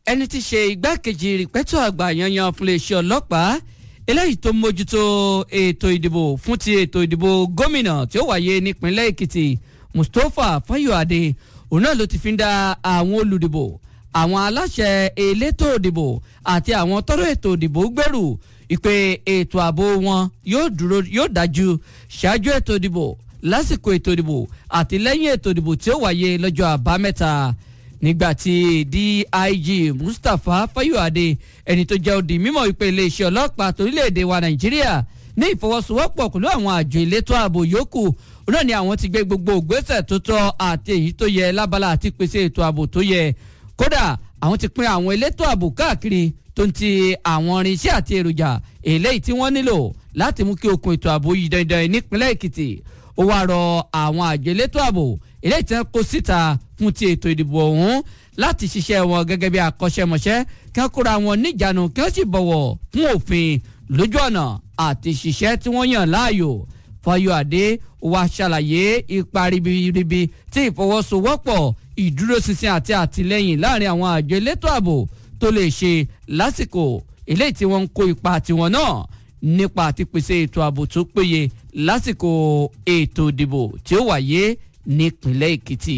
ẹni tí ṣe igbákejì rìpẹ́tọ̀ àgbà yanyan fún iléeṣẹ́ ọlọ́pàá eléyìí tó mójútó ètò ìdìbò fún ti ètò ìdìbò gómìnà tí ó wáyé nípínlẹ̀ èkìtì mustapha fayọ̀adé òun náà ló ti fi ń dá àwọn olùdìbò àwọn aláṣẹ elétò ìdìbò àti àwọn tọ́rọ̀ ètò ìdìbò gbèrú ìpè ètò ààbò wọn yóò dúró yóò dájú ṣáájú ètò ìdìbò lásìkò ètò ìdìbò àti lẹ́yìn ètò ìdìbò tí ó wáyé lọ́jọ́ àbámẹ́ta nígbàtí dig mustapha fayọ̀adé ẹni tó jẹ́ òdì mímọ́ ìpè iléeṣẹ́ ọlọ́pàá torílẹ̀‐èdè wa nàìjíríà ní ìfọwọ́sowọ́pọ̀ pẹ̀lú àwọn àjọ elétò ààbò yòókù náà ni àwọn ti gbé gbogbo ògbésẹ̀ tó tọ́ àti èyí tó yẹ lábala àti pèsè ètò ààbò tó yẹ kódà àwọn ti pín àwọn elétò ààbò káàkiri tó ń ti àwọn irinṣẹ́ àti èròjà eléyìí tí wọ́n nílò láti mú kí okùn ètò ààbò yìí dandan nípínlẹ̀ èkìtì ó wáá rọ àwọn àjọ elétò ààbò eléyìí tí wọ́n kó síta fún ti ètò ìdìbò ọ̀hún láti ṣiṣẹ́ wọn gẹ́gẹ́ bí akọ́ṣẹ́mọṣẹ́ kí wọ́n kóra wọn níjànú kí wọ́n sì bọ̀wọ̀ fún òfin lójú ọ̀nà àti ṣiṣẹ́ tí wọ́n yàn láàyò fayọ̀adé wa ṣàlàyé ipa ribiribi tí ìfọwọ́sowọ́pọ̀ ìdúróṣinṣin àti àtìlẹ́yìn láàrin àwọn àjọ elétò ààbò tó lè ṣe lásìkò eléyìí tí wọ́n ń kó ipa tiwọn náà nípa àti pèsè ètò ààbò tó péye lásìkò ètò ìdìbò tí ó wáyé nípínlẹ̀ èkìtì.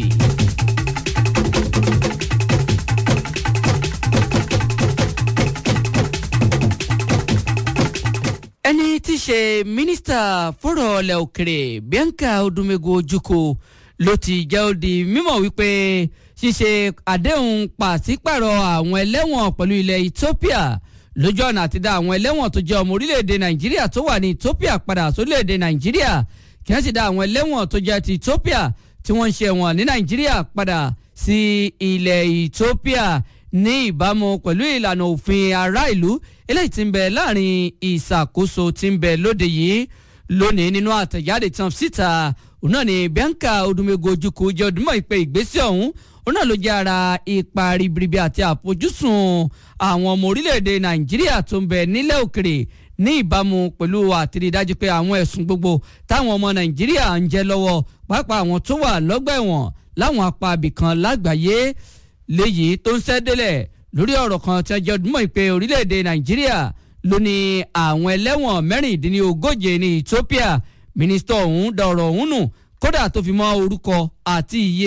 ẹni tí í ṣe mínísítà fọ́rọ̀ ọ̀lẹ̀ òkèrè bianca odumego ojukwu ló ti jẹ́ ó di mímọ̀ wípé ṣíṣe àdéhùn pàṣípàrọ̀ àwọn ẹlẹ́wọ̀n pẹ̀lú ilẹ̀ ethiopia lójú ọ̀nà àti dá àwọn ẹlẹ́wọ̀n tó jẹ́ ọmọ orílẹ̀-èdè nàìjíríà tó wà ní ethiopia padà sórílẹ̀-èdè nàìjíríà kí wọ́n sì dá àwọn ẹlẹ́wọ̀n tó jẹ́ ti ethiopia tí wọ́n ń ṣe ẹ̀wọ̀n ní nàìjíríà padà sí ilẹ̀ ethiopia ní ìbámu pẹ̀lú ìlànà òfin ará ìlú eléyìí tí ń bẹ láàrin ìṣàkóso tí ń bẹ lóde yìí lónìí nínú àtẹ̀jáde tán síta òun náà ni bianca odumego ojukwu jẹ́ ọdúnmọ̀ ìpè ìgbésẹ̀ ọ̀hún òun náà ló jẹ́ ara ipa ribiribi àti àfojúsùn àwọn ọmọ orílẹ̀-èdè nàìjíríà tó ń bẹ nílẹ̀ òkèrè ní ìbámu pẹ̀lú àtìrídájú pé àwọn ẹ̀sùn gbogbo táwọn ọmọ nàìjíríà ń jẹ lọ́wọ́ pàápàá àwọn tó wà lọ́gbà ẹ̀wọ̀n láwọn apá abìkan lágbàáyé léyìí tó ń ṣẹ́délẹ̀ lórí ọ̀rọ̀ kan tí ọjọ́ ọdún mọ̀ pé orílẹ̀-èdè nàìjíríà ló ní àwọn ẹlẹ́wọ̀n mẹ́rìndínlógóje ní ethiopia mínísítọ̀ ọ̀hún da ọ̀rọ̀ ọ̀hún nù kódà tó fi mọ́ orúkọ àti iye